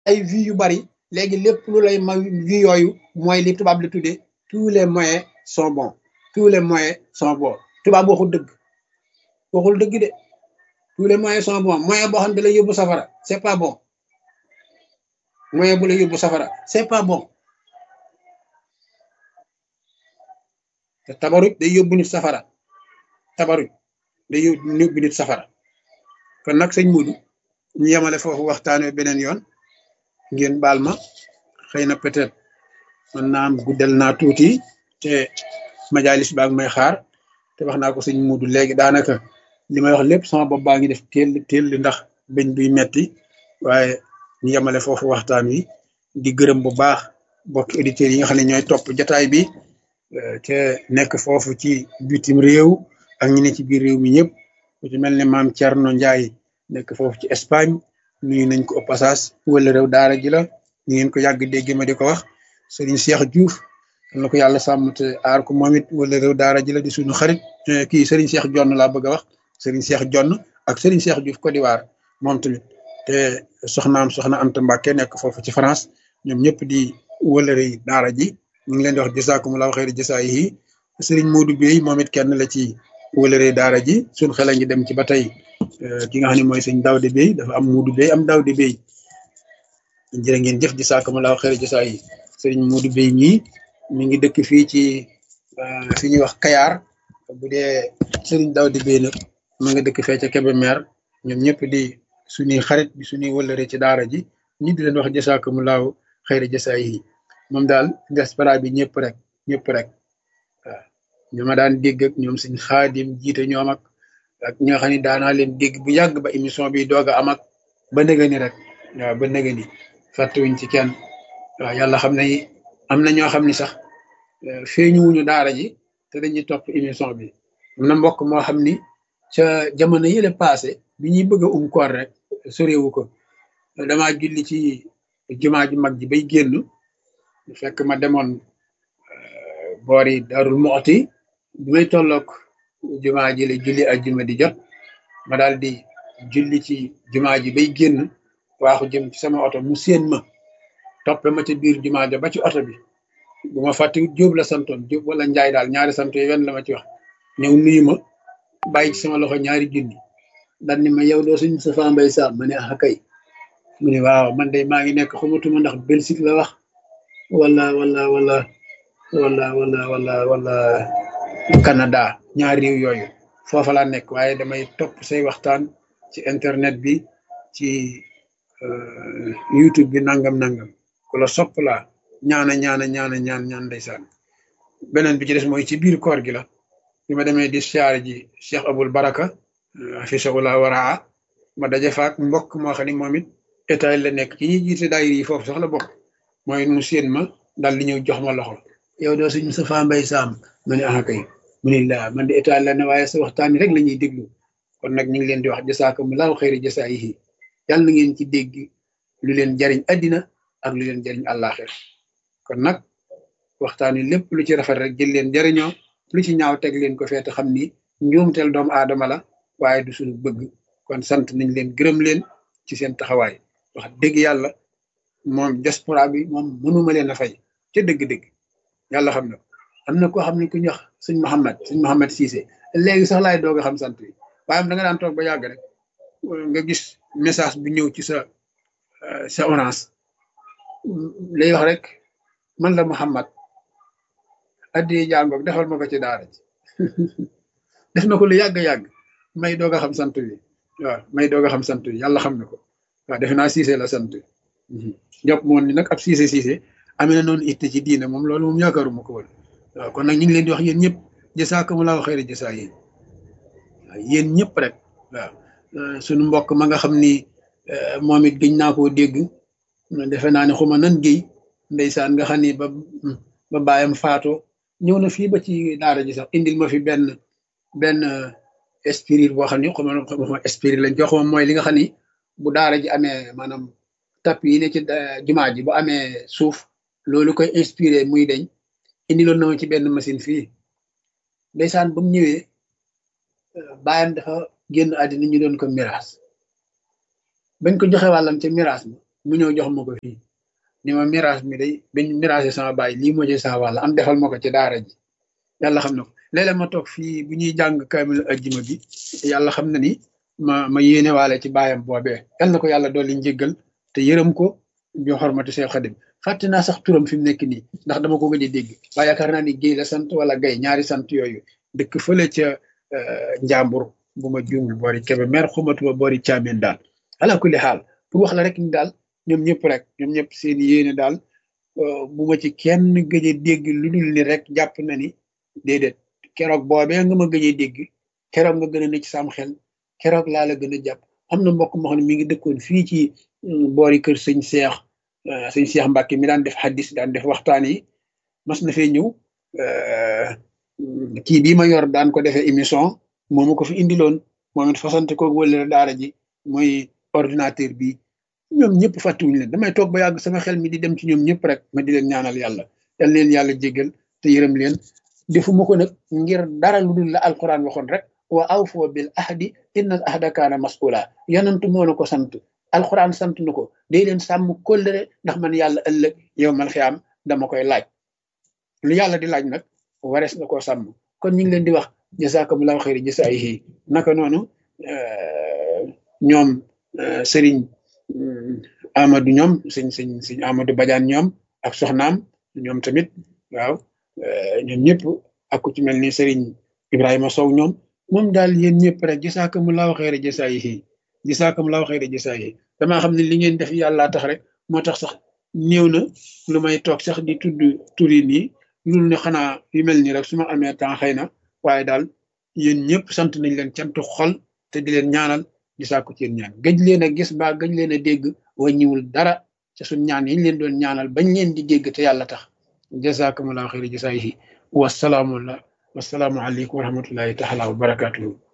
ay vues yu bari léegi lépp lu lay ma vues yooyu mooy li tubaab la tuddee tous les moyens sont bons tous les moyens sont bons tubaab waxul dëgg waxul dëgg de tous les moyens sont bons moyen boo xam ne da lay yóbbu safara c'est pas bon moyen bu lay yóbbu safara c'est pas bon te tabaruj day yóbbu nit safara tabaruj day yóbbu nit safara kon nag sëñ Mudu ñu yemale foofu waxtaanee beneen yoon ngeen baal ma xëy na peut-être man naa am guddal naa tuuti te majalis baag may xaar te wax naa ko sëñ Mudu léegi daanaka li may wax lépp sama bopp baa ngi def teel teel ndax bëñ buy metti waaye ñu yemale foofu waxtaan wi di gërëm bu baax bokki auditeurs yi nga xam ne ñooy topp jataay bi te nekk foofu ci bitim réew ak ñi ne ci biir réew mi ñëpp ku ci mel ne maam Thierno Ndiaye nekk foofu ci Espagne nuyu nañ ko au passage wala réew daara ji la ñu ngeen ko yàgg dégg ma di ko wax Serigne Cheikh Diouf na ko yàlla sàmm te aar ko moom it wala réew daara ji la di suñu xarit kii Serigne Cheikh Jonn laa bëgg a wax Serigne Cheikh Jonn ak Serigne Cheikh Diouf Côte d'Ivoire moom tamit te soxnaam soxna Anta Mbacke nekk foofu ci France ñoom ñëpp di wëlëre daara ji ñu ngi leen di wax jazaakumullahu xayri jazaayihi Serigne Modou Bey moom it kenn la ci wëlëre daara ji suñ xel a ngi dem ci ba tey ki nga xam ne mooy sëñ Daawde Bey dafa am Modou Bey am Daawde Bey jërë ngeen jëf jazaakumullahu xayri jazaayihi Serigne Modou Bey ñii mi ngi dëkk fii ci fi ñuy wax Kayar bu dee Serigne Daawde Bey nag ma nga dëkk fee ca Kébémer ñoom ñëpp di suñuy xarit bi suñuy wëlëre ci daara ji ñi di leen wax jazaakumullahu xayri jazaayihi moom daal diaspora bi ñëpp rek ñëpp rek waaw ñu ma daan dégg ak ñoom suñ xaadim jiite ñoom ak ak ñoo xam ne daanaa leen dégg bu yàgg ba émission bi doog a am ak ba nëga ni rek waaw ba nëga ni fàttewuñ ci kenn waaw yàlla xam ne am na ñoo xam ne sax feeñuwuñu daara ji te dañuy topp émission bi am na mbokk moo xam ni ca jamono yële passé bi ñuy bëgg a um koor rek sorewu ko damaa julli ci jumaa ju mag ji bay génn fekk ma demoon boori darul moxti bi may tolloog jumaa ji la julli ak juma di jot ma daal di julli ci jumaa ji bay génn waaxu jëm ci sama oto mu séen ma toppe ma ci biir jumaa ja ba ci oto bi bu ma fàtte jóob la santoon jóob wala njaay daal ñaari sant yi wenn la ma ci wax ñëw nuyu ma bàyyi ci sama loxo ñaari junni dan ni ma yow doo suñ sa fa mbay saam ma ne ah kay mu ne waaw man de maa ngi nekk xamatuma ndax Belgique la wax wala wala wala wala wala wala wala Canada ñaari réew yooyu foofa laa nekk waaye damay topp say waxtaan ci internet bi ci YouTube bi nangam nangam ku la sopp laa ñaana ñaana ñaana ñaan ñaan ndeysaan beneen bi ci des mooy ci biir koor gi la bi ma demee di siyaare ji Cheikh Abul Baraka afisahullah waraa ma daje faak mbokk moo xam ne moom it état la nekk ci ñi jiite daayir yi foofu sax la bokk mooy mu séen ma daal di ñëw jox ma loxo yow doo suñ Moustapha Mbaye Sam ma ne ah kay mu ne laa man de état la ne waaye sa waxtaan rek la ñuy déglu kon nag ñu ngi leen di wax jasaakumullahu xayri jasaayihi yàlla na ngeen ci dégg lu leen jariñ addina ak lu leen jariñ àllaaxir kon nag waxtaan wi lépp lu ci rafet rek jël leen jariñoo lu ci ñaaw teg leen ko feete xam ni njuumteel doomu aadama la waaye du suñu bëgg kon sant nañ leen gërëm leen ci seen taxawaay wax dëgg yàlla moom diaspora bi moom mënuma leen a fay ca dëgg-dëgg yàlla xam na am na koo xam ne ku ñu wax sëñ Mouhamed sëñ Mouhamed Cissé léegi sax laay doog a xam sant bi waaye da nga daan toog ba yàgg rek nga gis message bu ñëw ci sa sa orange lay wax rek man la Mouhamed addi jàngoog defal ma ko ci daara ji def na ko lu yàgg-yàgg may doog a xam sant bi waaw may doog a xam sant bi yàlla xam na ko waaw defe naa Cissé la sant jàpp moon ni nag ab Cissé Cissé amee na noonu itte ci diine moom loolu moom yaakaaruma ko woon waaw kon nag ñu ngi leen di wax yéen ñëpp jasaakumullahu xayri jasaa yéen waaw yéen ñëpp rek waaw suñu mbokk ma nga xam ni moom it gëñ naa koo dégg defe naa ne xuma nan géy ndeysaan nga xam ni ba ba bàyyam faatoo ñëw na fii ba ci daara ji sax indil ma fi benn benn spirit boo xam ne xuma xuma spirit lañ ko xuma mooy li nga xam ni bu daara ji amee maanaam tap yi ne ci jumaa ji bu amee suuf loolu koy inspiré muy deñ indiloon na ma ci benn machine fii ndeysaan ba mu ñëwee bàyyam dafa génn àddina ñu doon ko miraas bañ ko joxe wàllam ca miraas ma mu ñëw jox ma ko fii ni ma mirage mi day biñ mirage sama baay lii moo ci sa wàll am defal ma ko ci daara ji yàlla xam na ko léeg-léeg ma toog fii bu ñuy jàng kaamil ajjuma bi yàlla xam na ni ma ma yéene waale ci baayam boobee yal na ko yàlla dolli njéggal te yërëm ko ñu xormati Seex Xadim fàtte naa sax turam fi mu nekk nii ndax dama ko gëj a dégg waaye yaakaar naa ni Géy la sant wala Gay ñaari sant yooyu dëkk fële ca njàmbur bu ma juumul boori kebe mer xumatuma boori caameen daal ala kulli xaal pour wax la rek ni daal ñoom ñëpp rek ñoom ñëpp seen yéene daal bu ma ci kenn gëj a dégg lu dul ni rek jàpp na ni déedéet keroog boobee nga ma gëj a dégg keroog nga gën a ne ci sam xel keroog laa la gën a jàpp am na mbokk moo xam ne mi ngi dëkkoon fii ci boori kër sëñ Seex sëñ Seex Mbàkke mi daan def xaddis daan def waxtaan yi mas na fee ñëw kii bii ma yor daan ko defee émission moomu ko fi indiloon moom it fasante ko wëlale daara ji mooy ordinateur bi ñoom ñëpp fàttiwuñu leen damay toog ba yàgg sama xel mi di dem ci ñoom ñëpp rek ma di leen ñaanal yàlla yal leen yàlla jéggal te yërëm leen defuma ko nag ngir dara lu dul la alquran waxoon rek wa awfoo bil ahdi inna al ahda kaana mas'ula yanantu moo na ko sant alquran sant na ko day leen sàmm kóllëre ndax man yàlla ëllëg yow man xiyaam dama koy laaj lu yàlla di laaj nag warees na koo sàmm kon ñu ngi leen di wax jazakumullahu xayri jasaayihi naka noonu ñoom sëriñ Amadou ñoom sëñ sëñ sëñ Amadou Badiane ñoom ak soxnaam ñoom tamit waaw ñoom ñëpp ak ku ci mel ni sëriñ Ibrahima Sow ñoom moom daal yéen ñëpp rek jazakumullahu xayri jasaayihi jazakumullahu xayri jasaayihi damaa xam ne li ngeen def yàllaa tax rek moo tax sax néew na lu may toog sax di tudd turi nii loolu ne xanaa yu mel nii rek su ma amee temps xëy na waaye daal yéen ñëpp sant nañ leen cantu xol te di leen ñaanal di sàkku ci yéen ñaan gëj leen a gis ba gëj leen a dégg wàññiwul dara ca suñ ñaan yi ñu leen doon ñaanal bañ leen di dégg te yàlla tax jazakumullahu xayri jasaayihi wasalaamu wasalaamu aleykum wa rahmatullahi taala wa barakatuhu